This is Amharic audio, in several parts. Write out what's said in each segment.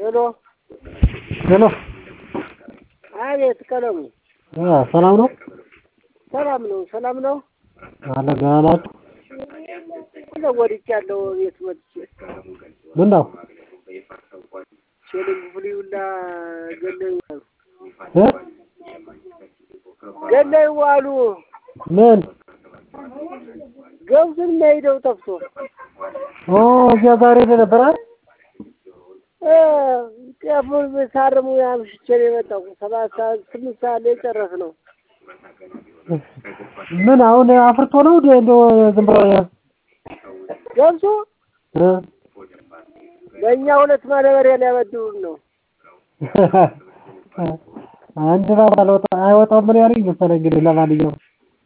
ሄሎ ሄሎ አቤት ቀለሙ ሰላም ነው? ሰላም ነው ሰላም ነው አለ ደህና ናችሁ? ሁለ ወድጃለሁ ቤት ወጥቼ ምን ነው ሴሊንግ ፍሊውላ ገለዩ አሉ እ ገለዩ አሉ ምን ገብሱን የሚሄደው ጠፍቶ ኦ እዚያ ዛሬ ነበር አይደል? እ ጤፉን ሳርሙ አምሽቼ ነው የመጣሁ ሰባት ሰዓት ስምንት ሰዓት ላይ ጨረስነው ምን አሁን አፍርቶ ነው እንደ እንደው ዝም ብሎ ገብሱ እ በእኛ ሁለት ማዳበሪያ ሊያበድሩን ነው አንድ ባባ ለወጣ አይወጣም ምን ያለኝ መሰለኝ እንግዲህ ለማንኛውም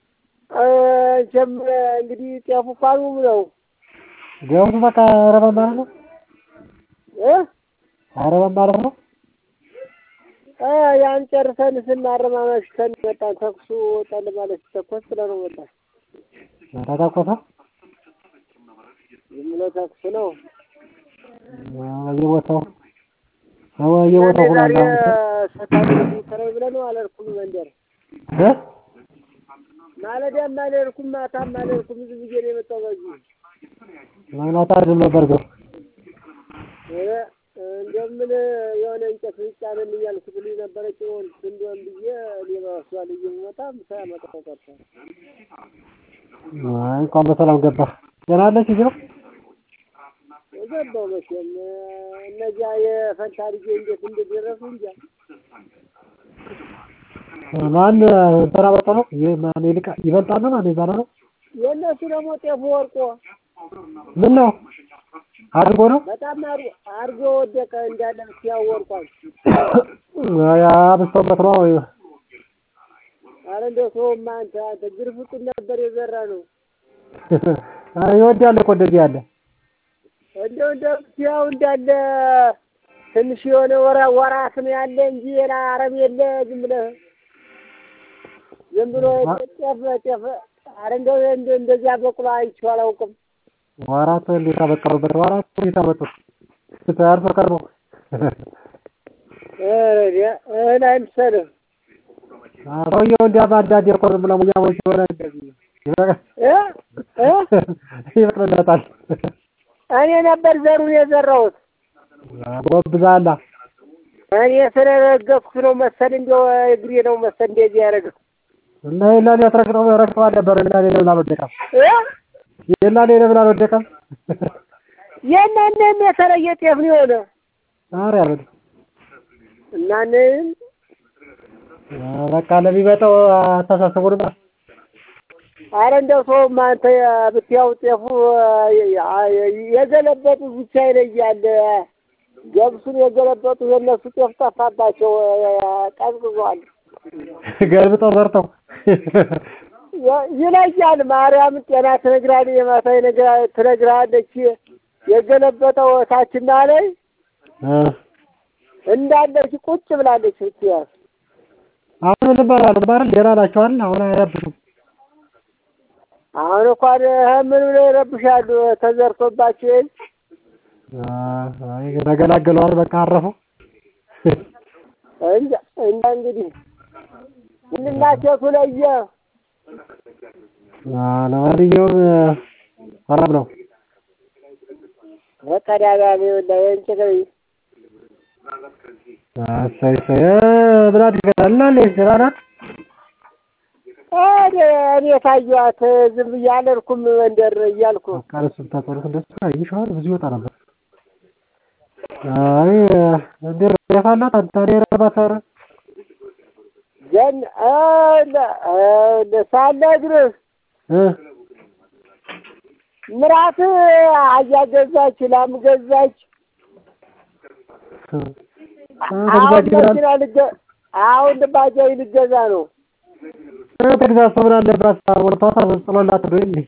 ጀም እንግዲህ ጤፉ ቋኑም ነው ገብሱ በቃ አረባ ማለት ነው እ አረባ ማለት ነው እ ያን ጨርሰን ስናርም አመሽተን መጣን። ተኩሱ ወጣል ማለት ሲተኮስ ብለን ወጣን። ተተኮሰ ዝም ብሎ ተኩስ ነው። በየቦታው በየቦታው ሆኖ ዛሬ አሁን ሰታሚ ከረይ ብለን ነው አልሄድኩም መንደር እ ማለዳም አልሄድኩም ማታም አልሄድኩም ዝም ብዬ ነው የመጣሁ በዚህ ማናት አይደል ነበር ግን እ እንደምን የሆነ እንጨት ይጫነን እያልኩ ብሉኝ ነበረ ጭሆን እንደም ብዬ እኔ በሷ ልዩ መጣ ሳያመጣው ቀርቶ አይ እንኳን በሰላም ገባ ደህና አለች እዚህ ነው የገባው መቼም እነዚያ የፈንታ ልጄ እንዴት እንደደረሱ እንጃ ማን እንትና በልጦ ነው ይህ ማን ይልቃ ይበልጣል ነው ማን ይባላል ነው የእነሱ ደግሞ ጤፉ ወርቆ ምን ነው አድርጎ ነው በጣም አር- አርጎ ወደቀ እንዳለ ብትያው ወርቋል። ያ አብስቶበት ነው ወይ አረ እንደው ሰውማ አንተ አንተ ግርፍጡን ነበር የዘራ ነው ኧረ ይወዳል እኮ እንደዚህ ያለ እንደው እንደው ብትያው እንዳለ ትንሽ የሆነ ወራ ወራት ነው ያለ እንጂ ሌላ አረም የለ ዝም ብለህ ዝም ብሎ ጤፍ ጤፍ አረ እንደው እንደ- እንደዚያ በቅሎ አይቼው አላውቅም። ወራት እንዴት አበቀሉበት ወራት እንዴት አመጡት አርሶ ቀርቦ ኧረ እህል አይምሰልህ ሰውየው እንዲያ በአንዳንዴ እኮ ዝም ብለው ሙያሞች የሆነ እንደዚህ እ እ ይበቅልለታል እኔ ነበር ዘሩን የዘራሁት ጎብዛላ እኔ ስለረገጥኩ ነው መሰል እንደው እግሬ ነው መሰል እንደዚህ ያደረገው እና የላኔ ያስረግጠው ረግጠዋል ነበር የላኔ ለምን አልወደቀም እ የላኔ ለምን አልወደቀም የእናንተም የተለየ ጤፍ ነው የሆነ ኧረ ያበል እናንተም በቃ ለሚመጣው አስተሳሰቡንማ አረ እንደው ሰውማ አንተ ብትያው ጤፉ የገለበጡት ብቻ ይለያል። ገብሱን የገለበጡት የእነሱ ጤፍ ጠፋባቸው፣ ቀዝቅዟል። ገልብጠው ዘርተው ይለያል። ማርያም ጤና ትነግራለች፣ የማታ ይነግራ- ትነግራለች። የገለበጠው ታችና ላይ እ እንዳለች ቁጭ ብላለች። ብትያዝ አሁን ምን ይባላል ባል ደህና ናቸዋል አሁን አይረብሹም አሁን እንኳን ምን ብለው ይረብሻሉ? ተዘርቶባቸው የለ አይ ተገላገለዋል በቃ አረፉ እንጃ እንጃ እንግዲህ ምንናቸቱ ለየ ለማንኛውም ሰላም ነው በቀዳዳሚ ላይ እንጭቅ እሰይ እሰይ ምን አድርገናል እና እንዴት ደህና ናት እኔ እኔ ታየኋት ዝም ብዬ አልሄድኩም መንደር እያልኩ በቃ እሱን ታጠሩት እንደሱ አይሻል ብዙ ይወጣ ነበር አይ እንዴት ነው ያፋላት አንተ እኔ ረባት ኧረ ጀን ሳለ እግርህ እ ምራት አህያ ገዛች፣ ላም ገዛች። አሁን መኪና ልገ አሁን ባጃጅ ልገዛ ነው። ተግዛዝ ምን አለባት ወርቷታ ጥሎላት ነው እንዴ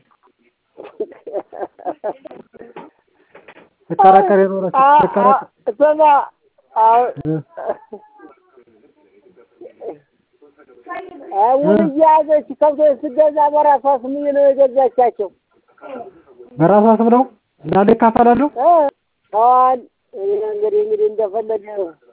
ተከራከሪ ኖረች ተከራከሪ ስማ አሁን ውል እየያዘች ከብቶች ስትገዛ በራሷ ስም ነው የገዛቻቸው። በራሷ ስም ነው እንዳለ ይካፈላሉ እ አሁን እኔ እንግዲህ እንግዲህ እንደፈለገ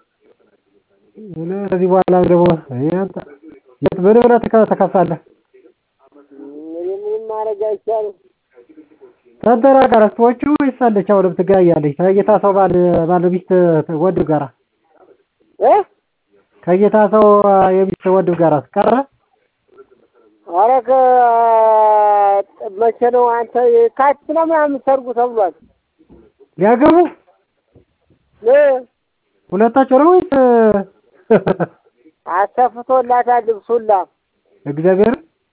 እኔ ከዚህ በኋላ ደግሞ ያንተ የት ምን ብለህ ትከ- ትከሳለህ? እንግዲህ ምንም ማድረግ አይቻልም። ከእንትና ጋር ስትወጪ ወይስ አለች አሁንም ትገናኛለች? ከጌታ ሰው ባል ባል ሚስት ወንድም ጋር እ ከጌታ ሰው የሚስት ወንድም ጋር ቀረ? ኧረ ከ መቼ ነው አንተ የካቲት ነው ምናምን ሰርጉ ተብሏል። ሊያገቡ እ ሁለታቸው ነው ወይስ አሰፍቶላታል ልብሱላ እግዚአብሔር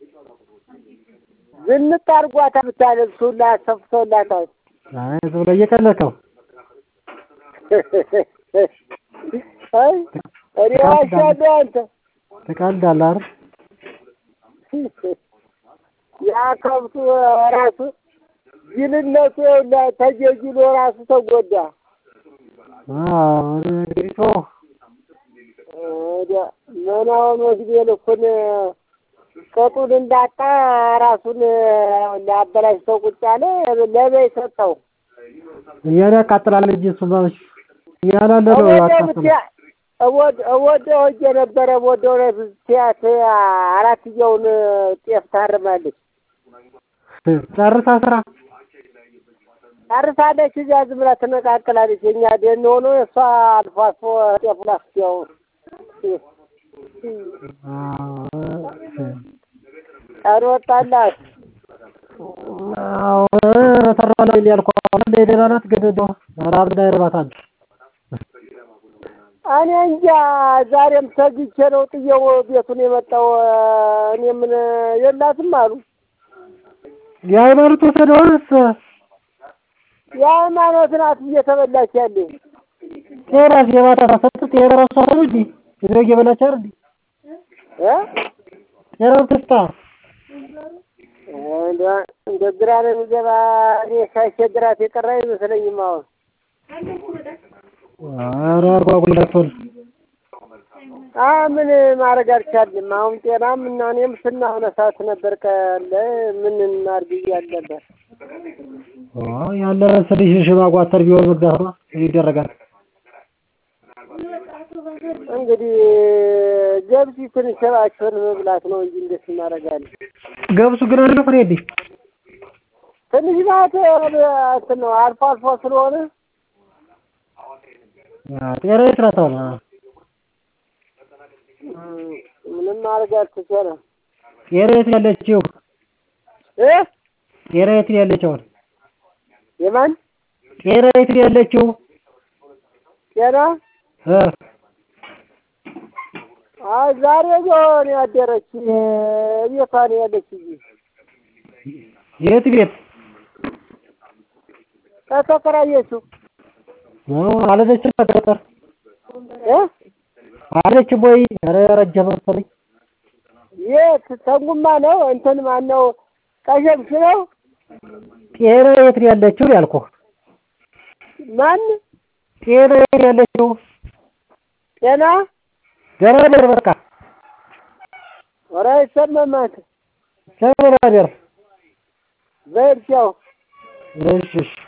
ዝንጥ አድርጓታል ብቻ ልብሱላ አሰፍቶላታል። አይ ዝም ብለህ እየቀለድከው አይ እኔ ዋሻለሁ አንተ ትቀልዳለህ አይደል? ያ ከብቱ ራሱ ጅልነቱ ይኸውልህ ተጀጅሎ ራሱ ተጎዳ። አዎ እንግዲህ ተወው። ወዲያ መናውን ወስዶ ልኩን ቅጡን እንዳጣ ራሱን ሊያበላሽተው ቁጭ አለ። ለበይ ሰጠው። እያለ ያቃጥላል እንጂ እሱማ እያላለ ነው ያቃጥላል። ወደ ወጀ ነበረ ወደ እውነት ሲያት አራትየውን ጤፍ ታርማለች ጨርሳ ስራ ጨርሳለች። እዚያ ዝም ብላ ትነቃቅላለች። የእኛ ደን ሆኖ እሷ አልፎ አልፎ ጤፍ ላስቲያው ቀን ወጣላት። አዎ ተራላ ያልኳት አሁን ላይ ደህና ናት፣ ግን እንደው ራብ እንዳይርባታል። እኔ እንጃ ዛሬም ተግቼ ነው ጥየው ቤቱን የመጣው። እኔ ምን የላትም አሉ የሃይማኖት ወሰደውንስ የሃይማኖት ናት እየተበላች ያለ ጤናስ የማታ ሰጡት የራሷ ነው እንጂ የድሮ እየበላች አይደል እንዴ? እ ጤናው ትስጣ እንደ ግራ ነው የሚገባ። እኔ ሳይቸግራት የቀረ አይመስለኝም። አሁን ኧረ አጓጉላቸውን አ ምን ማድረግ አልቻልንም። አሁን ጤናም እና እኔም ስናሆነ ሰዓት ነበር ቀለ ምን እናድርግ እያልን ነበር። ያለ ስልሽ ሽማጓተር ቢሆን መግዛት ነው ይደረጋል። እንግዲህ ገብሲ ትንሽ ስራቸውን መብላት ነው እንጂ እንዴት እናደርጋለን? ገብሱ ግን አለ ፍሬ እንዴ ትንሽ ናት እንትን ነው አልፎ አልፎ ስለሆነ ጤና ይስራት አሁን ምንም ማድረግ አልተቻለም። ጤና የት ነው ያለችው? እ ጤና የት ነው ያለችው? አሁን የማን ጤና የት ነው ያለችው? ጤና እ አይ ዛሬ ቢሆን ያደረች ቤቷ ነው ያለች እንጂ የት ቤት ተከራየችው ነው አለችም ገጠር እ አለችም ወይ? ኧረ ረጀ መሰለኝ የት ተንጉማ ነው እንትን ማን ነው ቀሸምሽ ነው ጤና የት ነው ያለችው ያልኩህ? ማን ጤና የት ነው ያለችው? ጤና ደህና ነር በቃ ኧረ አይሰማም አንተ ደህና ነር በል ቻው እሺ እሺ